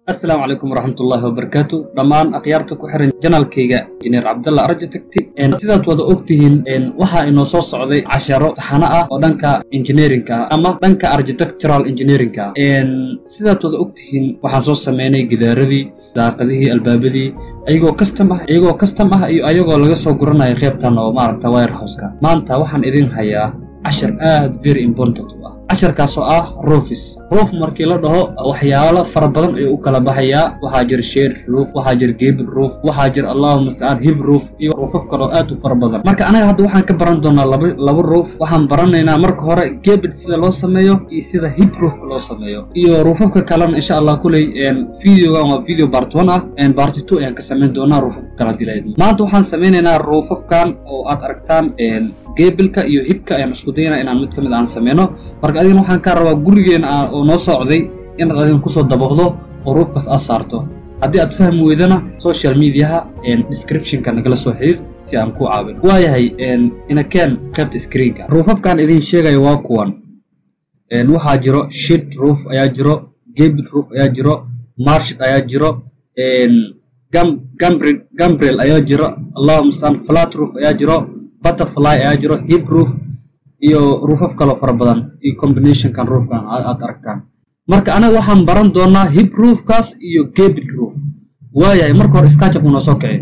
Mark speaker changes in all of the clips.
Speaker 1: asalaamu calaykum waraxmatullaahi wabarakaatu dhammaan akhyaarta ku xiran janaalkayga injineer cabdalla arjitecti sidaad wada ogtihiin waxaa inoo soo socday casharo taxano ah oo dhanka engineerinka ah ama dhanka architectural engineerinka ah sidaad wada ogtihiin waxaan soo sameynay gidaaradii daaqadihii albaabadii ayagoo custom ah iyagoo custom ah iyo ayagoo laga soo guranayo qaybtan oo maaragta wirehouseka maanta waxaan idin hayaa cashar aad very important u ah casharkaasoo ah roofis roof markii la dhaho waxyaalo fara badan ayuu u kala baxayaa waxaa jira sheer roof waxaa jira gebil roof waxaa jira allahu mustacaan hib roof iyo roofaf kaloo aad u fara badan marka anaga hadda waxaan ka baran doonaa laba laba roof waxaan baranaynaa marka hore gebil sida loo sameeyo iyo sida hib roof loo sameeyo iyo roofafka kalena insha allah kuley videogan waa video part one ah part two ayaan ka samayn doonaa roofafka kala dilayd maanta waxaan sameynaynaa roofafkan oo aad aragtaan gebilka iyo hibka ayaan isku daynaa inaan mid ka mid aan sameyno marka adigana waxaan kaa rabaa gurigeena oo noo socday inaad adigan kusoo dabaqdo oo ruufkaas aad saarto haddii aad fahmi weydana social mediaha descriptionka nagala soo xiriir si aan ku caawin waayahay inakeen qaybta screenka ruufafkaan idin sheegayo waa kuwan waxaa jiro shid roof ayaa jiro gebil roof ayaa jiro marshid ayaa jiro gambrel ayaa jiro allahu mustaan flat roof ayaa jiro butterfly ayaa jiro hip roof iyo ruufaf kaloo fara badan iyo combinationkan roofkan aad aragtaan marka anaga waxaan baran doonaa hip roofkaas iyo gebil roof waayahay marka hore skajabku noo soo kici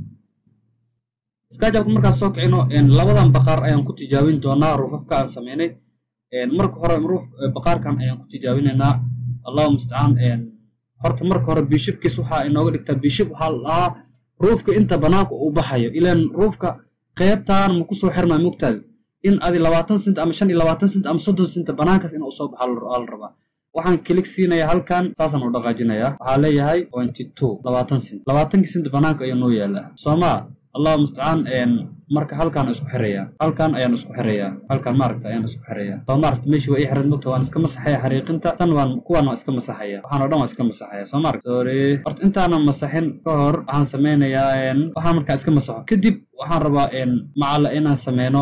Speaker 1: skajabka markaan soo kicino labadan baqaar ayaan ku tijaabin doonaa ruufafka aan sameynay marka hore roof baqaarkan ayaan ku tijaabinaynaa allahu mustacaan horta marka hore bishibkiis waxaa inooga dhigtaa bishib waxaa la dhahaa ruufka inta banaanka uu baxayo ilaan ruufka qaybtaan ma kusoo xirmaa mogtaada in adi labaatan sent ama shan iyo labaatan sent ama soddon sent banaankaas in uu soo baxa la rabaa waxaan kilig siinayaa halkan saasaan u dhaqaajinayaa waxaa leeyahay twenty two labaatan sent labaatankii sent banaanka ayaa noo yaalaa soomaa allahu mustacaan marka halkaan isku xirayaa halkan ayaan isku xirayaa halkan maaragta ayaan isku xirayaa soo maaragta meeshii waa ii xiran mogta waan iska masaxaya xariiqinta tan waan kuwaan waan iska masaxaya waxaan oo dhan waan iska masaxaya soo maaragta sorry horta intaanan masaxin ka hor waxaan sameynayaa waxaan markaa iska masaxo kadib waxaan rabaa macalla inaan sameyno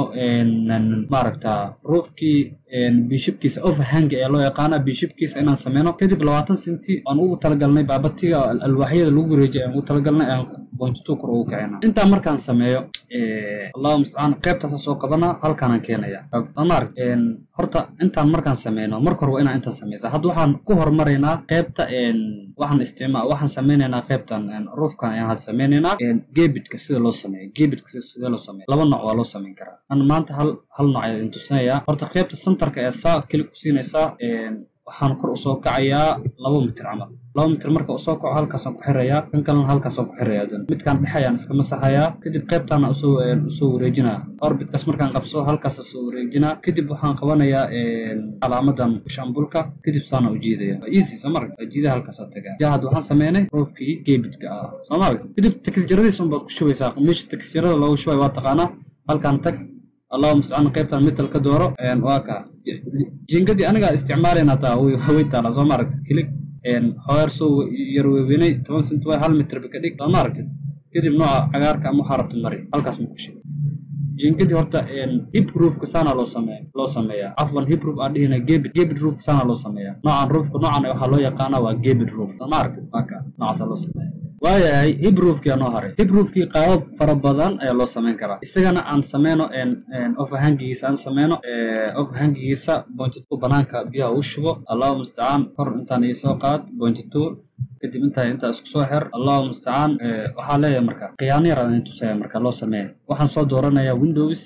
Speaker 1: maaragta roofkii bishibkiisa overhang ayaa loo yaqaanaa bishibkiisa inaan sameyno kadib labaatan senti aan ugu talagalnay baabatiga alwaaxyada lagu wareejiyay aan ugu talagalnay aan bontitu kor ugu kicina intaa markaan sameeyo allahu mustacaan qaybtaasa soo qabanaa halkaanaan keenaya maaragt horta intaan markaan sameyno marka hore waa inaan intaan sameysa hadda waxaan ku hormaraynaa qaybta waxaan isticmaal waxaan sameynaynaa qaybtan roofkan ayaan hadda sameynaynaa gebidka sida loo sameeyo gebidka sida loo sameeyo laba nooc waa loo sameyn karaa an maanta hal hal nooc ayaan tusinayaa horta qaybta centerka ee saa keli ku siinaysaa waxaan kor usoo kacayaa laba mitir camal laba mitir marka usoo kaco halkaasaan ku xirayaa kan kalena halkaasaan ku xirayaa dan midkaan dhexe ayaan iska masaxayaa kadib qaybtaana usoo usoo wareejinaa orbitkaas markaan qabso halkaas soo wareejinaa kadib waxaan qabanayaa calaamadan shambulka kadib saana u jiidaya waa easy soo maragta jiidaha halkaasaa tagaa ja hadda waxaan sameynay roofkii geebidka ah soo maragta kadib takisjaradiis unbaad ku shubaysaa meesha takisjarada loogu shubay waa taqaanaa halkaan tag allahu mustacaan qaybtan metal ka dooro waa kaa jingadii anigaa isticmaalayna taa way taala soo maaragtid kilig hoer soo yar weewenay toban sent way hal mitrba ka dhig soo maaragtid kadib nooca cagaarka ama waxaa rabta mari halkaas ma ku shigo jingadii horta hip roofka saana loo sameeya loo sameeyaa afwan hip roof aan dhihina gebid gebid roof saana loo sameeyaa noocan roofka noocan waxaa loo yaqaanaa waa gebid roof soo maaragtid waa kaa noocaasaa loo sameeya waayahay hibroofkii anoo haray hibroofkii qaabab fara badan ayaa loo samayn karaa isagana aan sameyno overhangigiisa aan sameyno overhangigiisa bontitu banaanka biyaha u shubo allahu mustacaan kor intaan iisoo qaad bontitu kadib intaa intaa isku soo xir allahu mustacaan waxaa leeyahay marka khiyaano yar aan tusaya marka loo sameeya waxaan soo dooranayaa windows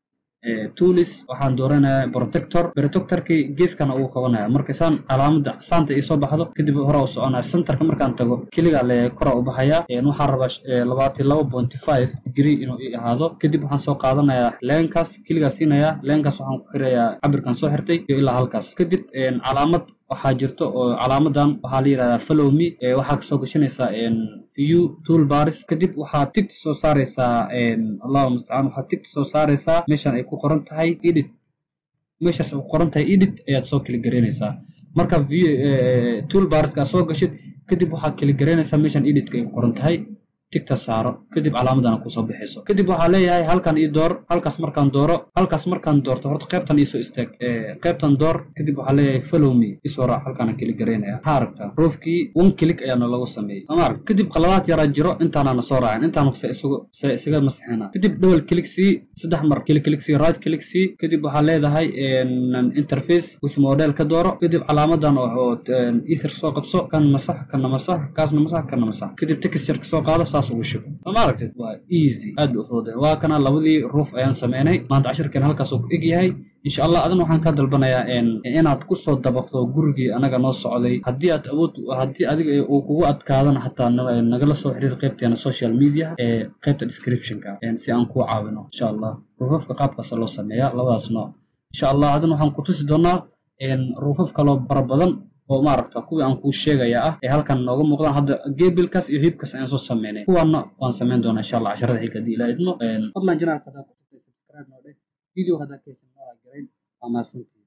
Speaker 1: toolis waxaan dooranayaa protector protectorkii geeskana uu qabanaya marka saan calaamada saanta ii soo baxdo kadib hore u soconaya centerka markaan tago keligaa leeyahay kora u baxaya waxaan rabaa labaatan laba pointy five degree inuu ii ahaado kadib waxaan soo qaadanayaa leenkaas keligaa siinayaa leenkaas waxaan ku xirayaa cabirkan soo xirtay iyo ilaa halkaas kadib calaamad waxaa jirto oo calaamadan waxaa la yidhahdaa follow me waxaa kasoo gashanaysaa view toolbars kadib waxaad tigta soo saaraysaa allahu mustacaan waxaad tigta soo saaraysaa meeshan ay ku qoran tahay edit meeshaas ay ku qoran tahay edit ayaad soo keli garaynaysaa marka toolbarska aad soo gashid kadib waxaad keli garaynaysaa meeshan editka ay ku qoran tahay tigta saaro kadib calaamadana kusoo bixayso kadib waxaa leeyahay halkan ii door halkaas markaan dooro halkaas markaan doorto horta qaybtan iisoo istaag qaybtan door kadib waxaa leeyahay follow me isoo raac halkaana keli garaynaya maxaa aragtaa roofkii one click ayaana lagu sameeyey ama arag kadib qaladaad yaraa jiro intaanana soo raacin intaan se isugu se isaga masixina kadib double click c saddex mar kili click c right click c kadib waxaa leedahay interface with model ka dooro kadib calaamadan oo ether soo qabso kan masax kana masax kaasna masax kana masax kadib texture kasoo qaado saas ugu shubo ma aragtid waa easy aad bay u fududay waa kana labadii roof ayaan sameynay maanta cashirkeen halkaas uu ku eg yahay insha allah adana waxaan ka dalbanayaa inaad kusoo dabaqdo gurigii anaga noo socday haddii aad awood haddii adiga uu kugu adkaadana xataa nagala soo xiriir qaybteena social media ee qaybta descriptionka si aan kuu caawino insha allah ruufafka qaabkaas loo sameeyaa labadaas nooc insha allah adana waxaan ku tusi doonaa ruufaf kaloo bara badan oo maaragta kuwii aan kuu sheegaya ah ee halkan nooga muuqdaan hadda gebilkaas iyo hibkaas ayaan soo sameynay kuwaana waan sameyn doonaa insha allah casharada xigga haddii ilaa idmo fadlan janaalka haddaa ku subscribe noo dheh video haddaa kaysan noo garayn waa mahadsantii